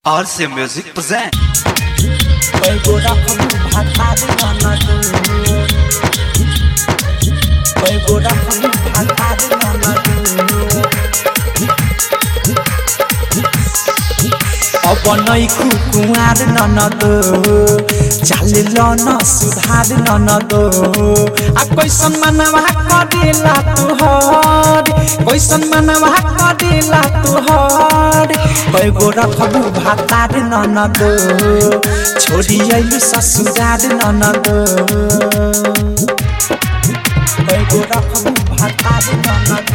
RC Music present. Pego da kamu bhatade nanadu Pego da kamu bhatade nanadu অবনই কুকুয়ার ননদ চালিল ন সুধার ননদ আ কৈসন মানবা করিলা তুহর কৈসন মানবা করিলা তুহর কয়গো রখবু ভাতার ননদ छोड़ी आइलु ससुरार ननद कयगो रखबु भातार ननद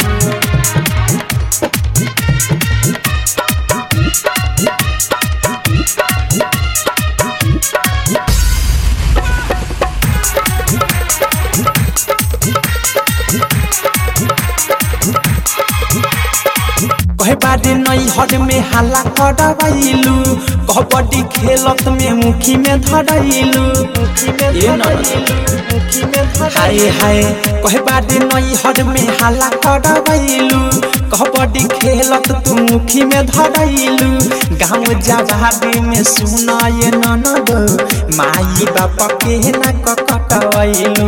कहे बारे नई हर में हाला करवाइलू कबड्डी खेलत में मुखी में धरैलू ये मुखी में हाय हाय कहे बारे नई हर में हाला करवाइलू कबड्डी खेलत तू मुखी में धरैलू गाँव जाबादी में सुना ये ननद माई बाप के ना कटवैलू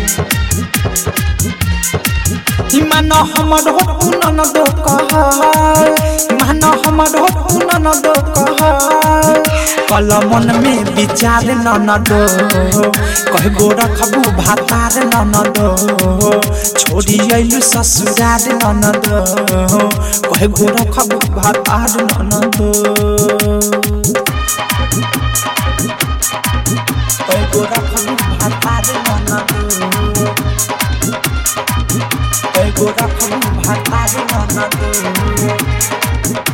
मान हमर हो ननद कहल मान हमर हो ननद कहल कल मन में विचार ननद कह गो रखबू भातार ननद छोड़ी अइलु ससुरार ननद कह गो रखबू भातार ननद कह गो रखबू भातार ननद कयगो रखबू भातार ननद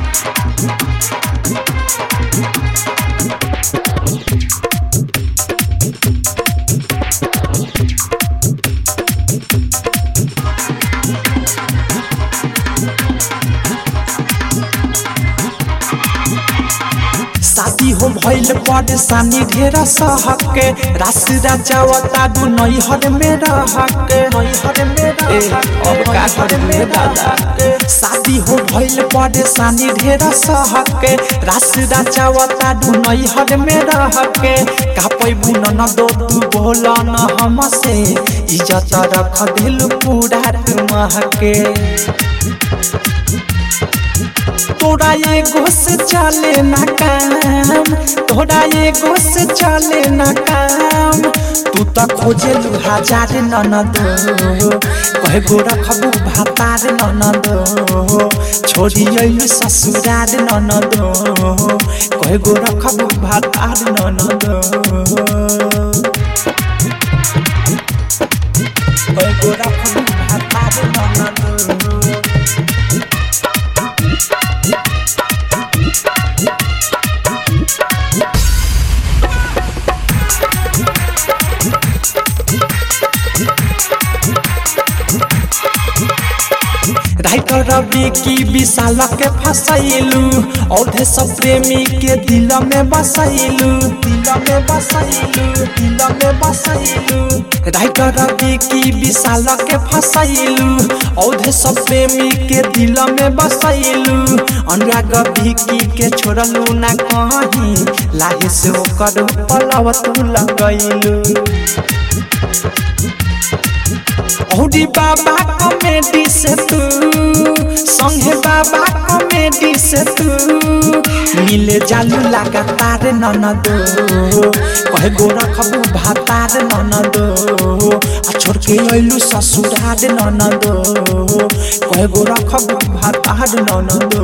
शादी हो भइल परेशानी ढेर सहके रास राजावता दु नैहर में रहके नैहर में अब का करे दादा शादी हो भइल परेशानी ढेर सहके रास राजावता दु नैहर में रहके का पैबू न दो तू बोल न हमसे इज्जत रख दिल पूरा तुमहके तोरा ये घोष चले ना काम तोरा ये घोष चले ना काम तू तो खोजे लू हजार ननद कहे गो रखबू भातार ननद छोड़ी अइलु ससुरार ननद कहे गो रखबू भातार ननद कहे गो रखबू भातार ननद राइटर रवि की विशाल के फसैलू औधे सब प्रेमी के दिल में बसैलू दिल में बसैलू दिल में बसैलू राइटर रवि की विशाल के फसैलू औधे सब प्रेमी के दिल में बसैलू अनुराग भिकी के छोड़लू ना कहीं लाहे से ओकर पलव तू लगैलू औरी बाबा कॉमेडी से तू संगे बाबा कॉमेडी से तू मिले जालू लगातार ननद कहे गो रखबू भातार ननद आ छोड़ के अइलू ससुरार ननद कहे गो रखबू भातार ननद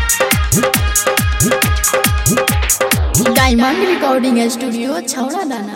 डायमंड रिकॉर्डिंग स्टूडियो छौड़ा दाना